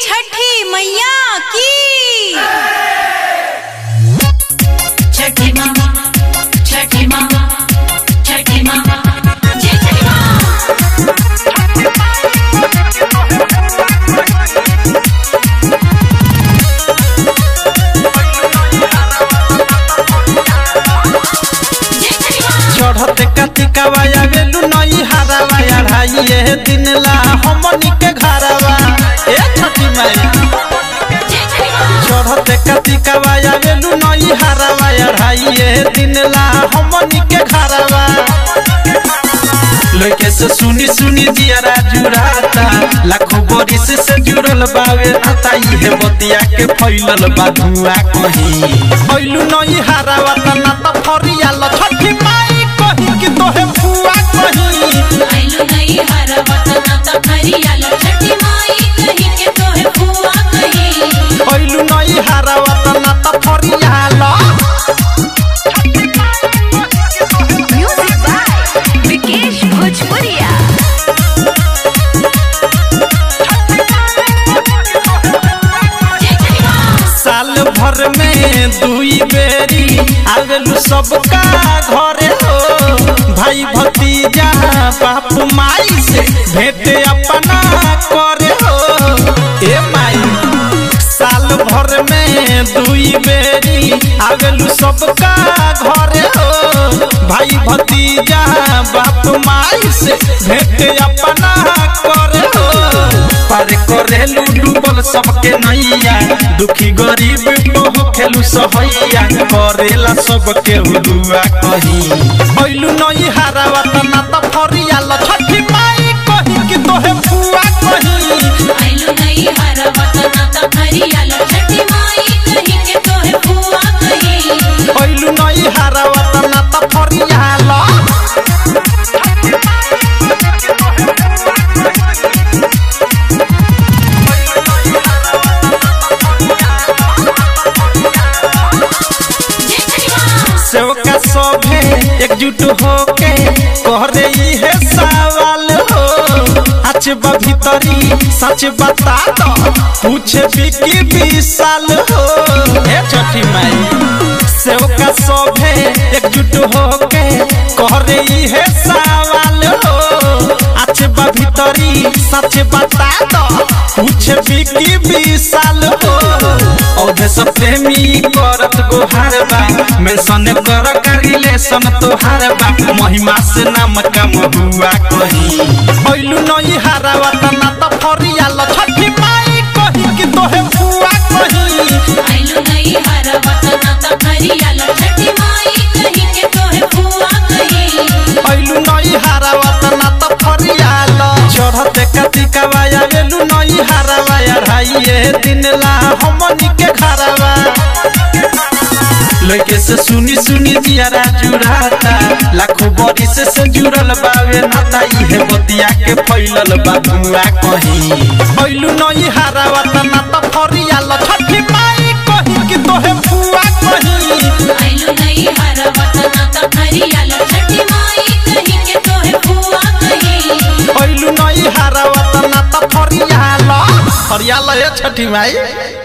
छठी मैया की छठी मामा छठी मामा छठी मामा जय छठी माँ जय छठी माँ चढ़ते कतिकावा आवेलू नई हारावा अढ़ाई ये दिन ला हमनी के घरवा ए छठी माई जय छठी माँ चढ़ते कतिकावा आवेलू नई हारावा अढ़ाई ये दिन ला हमनी के घरवा लइके से सुनी सुनी जियरा जुराता लाखों बरिस से जुड़ल बावे आता इहे बतिया के फैलल बा धुआ कहीं फैलू नई हारावा त ना त फरियाल छठी माई कहीं कि तोहे फुआ कहीं आइलो नई हर वतना त हरियालो छठी माई कहीं के तोहे फुआ कहीं फैलू नई हारावा त ना त फरियाल म्यूजिक बाय विकेश भोजपुरिया जय छठी माँ साल भर में दुई बेरी आवेलू सबका घरे हो भाई भतीजा बाप माई से भेंट अपना करे हो ए माई साल भर में दुई बेरी आवेलू सबका घरे हो भाई भतीजा बाप माई से भेंट अपना करे हो पार करेलू डूबल सबके नैया दुखी गरीब को खेलू सहैया करेला सबके हुआ कहीं ऐलू नई हारावा त ना त फरियाल छठी माई कहीं कि तोहे फुआ कहीं आइलो नई हर वतना त हरियालो छठी माई कहीं के तोहे फुआ कहीं ऐलू नई हारावा त ना त फरियाल जय छठी माँ सेवका सभे एकजुट होके करे इहे सवाल हो आज बा भीतरी सच बता दो पूछे बिकी विशाल हो ए छठी माई सेवका सभे एकजुट होके करे इहे सवाल हो आज बा भीतरी सच बता दो पूछे बिकी विशाल हो औधे सब प्रेमी करत गोहार बा मेंशन कर का रिलेशन तोहार बा महिमा से नाम कम हुआ कहीं ऐलू नई हारावा त ना त फरियाल छठी माई कहीं कि तोहे फुआ कहीं आइलो नई हर वतना त हरियालो छठी माई कहीं के तोहे फुआ कहीं ऐलू नई हारावा त ना त फरियाल चढ़ते कतिकावा आवेलू नई हारावा अढ़ाई ये दिन ला हमनी के घरवा लइके से सुनी सुनी जियारा जुड़ाता लाखों बरिस से जुड़ल बावे नाता इहे बतिया के फैलल बा धुआ कहीं ऐलू नई हारावा त ना त फरियाल छठी माई कहीं कि तोहे फुआ कहीं आइलो नई हर वतना त हरियालो छठी माई कहीं के तोहे फुआ कहीं ऐलू नई हारावा त ना त फरियाल फरियाल हे छठी माई